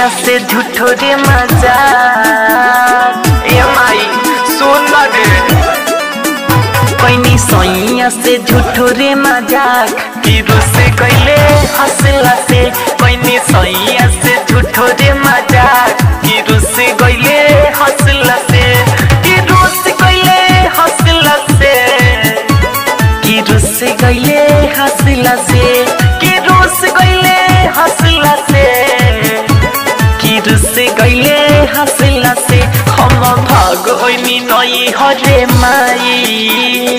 सैया से झूठो रे मजा ए माई सुन ना रे पैनी सैया से झूठो रे मजाक कि रुसे कैले हंसला से पैनी सैया से झूठो रे मजाक कि रुसे गइले हंसला से कि रुस गइले हंसला से कि रुस गइले हंसला से कि रुस गइले हंसला से कि रुस गइले हंसला से हम भाग ओइनी नई हरे माई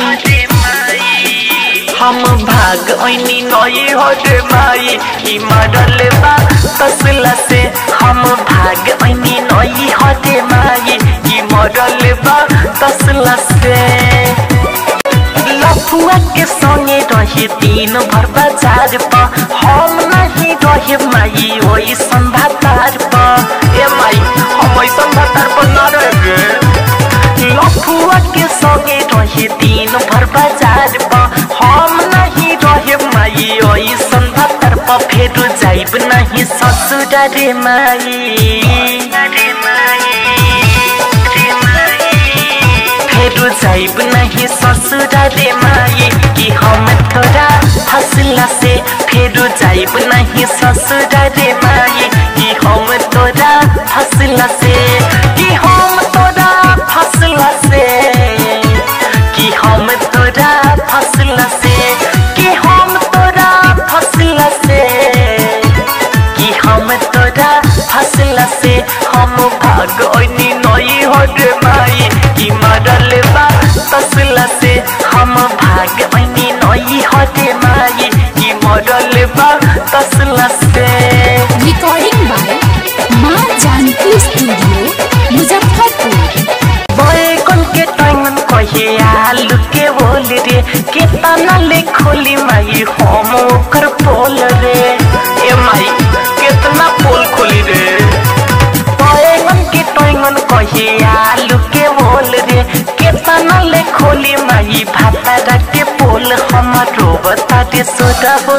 हम भाग ओइनी नई हरे माई ई मरल बा तसला से हम भाग ओइनी नई हरे माई ई मरल बा तसला से लफुआ के संगे रहे दिन भर बाजार पर हम नहीं रहे माई ओई संभातार पर ए माई हम ओई संभातार पर न रहे लफुआ के संगे रहे दिन भर बाजार पर हम नहीं रहे माई ओई संभातार पर फेर जाइब नहीं ससुर रे माई रे माई रे माई फेरू जाइब नहीं ससुर रे माई कि हम तोरा हंसला से फेरू जाइब नहीं ससुर रे माई कि हम तोरा हंसला से कि हम तोरा हंसला से कि हम तोरा हंसला से कि हम तोरा हंसला से कि हम तोरा हंसला से हम भाग ओइनी नई हरे माई कि मरल बा तसला से हम भाग ओइनी नई हरे माई कि मरल बा तसला से रिकॉर्डिंग बाय माँ जानकी स्टूडियो मुजफ्फरपुर बैगन के टंगन कहे आलू के बोल रे केतना ले खोली माई हम ओकर पोल रे ए माई केतना पोल खोली रे बैगन के टंगन कहे आलू के बोल रे केतना ले खोली माई भाता के पोल हमरो बता दे सोदा हो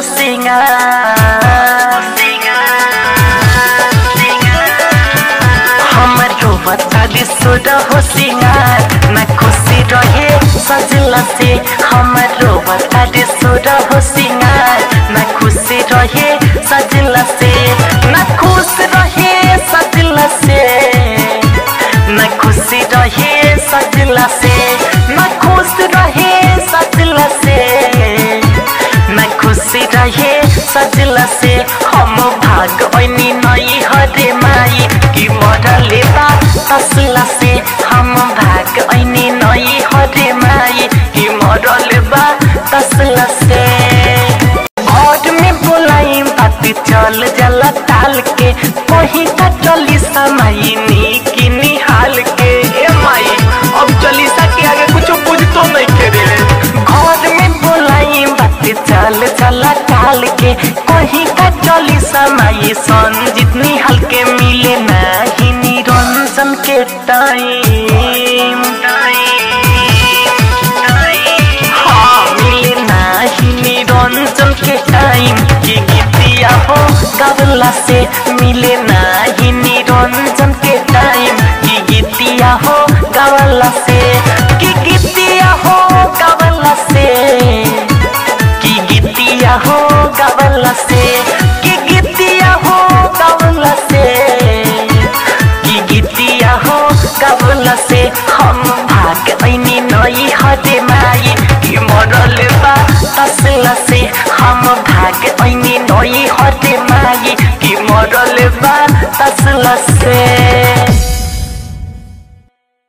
सिंगार हमरो बता दे सोदा हो सिंगार न खुशी रहे सजला से हमरो बता दे सोदा हो सिंगार न खुशी रहे सजला से न खुश रहे सजला से न खुशी रहे सजला से न खुश रहे सजला से न खुशी रहे सजला से हम भाग ओइनी नई हरे माई कि मरले बा तसला से हम भाग ओइनी नई हरे माई कि मरले बा तसला से घर में बोलाई बात चल जला टाल के कहीं का चली समाई की निहाल के ए माई अब चलीसा के आगे कुछ बुझ तो नहीं करे घर में बोलाई बात चल चला टाल के कहीं का चली समाई सन जितनी हल्के मिले नहीं निरंजन के टाइम हाँ मिले नहीं निरंजन के टाइम की गीतिया हो गवला से मिले नहीं निरंजन के टाइम की गीतिया हो गवला से की गीतिया हो गवला से की गीतिया हो गवला से की गीतिया हो गवला से की गीतिया हो गवला से हम भाग ऐनी नई हरे माई कि मरल बा तसला से हम भाग ऐनी नई हरे माई कि मरल बा तसला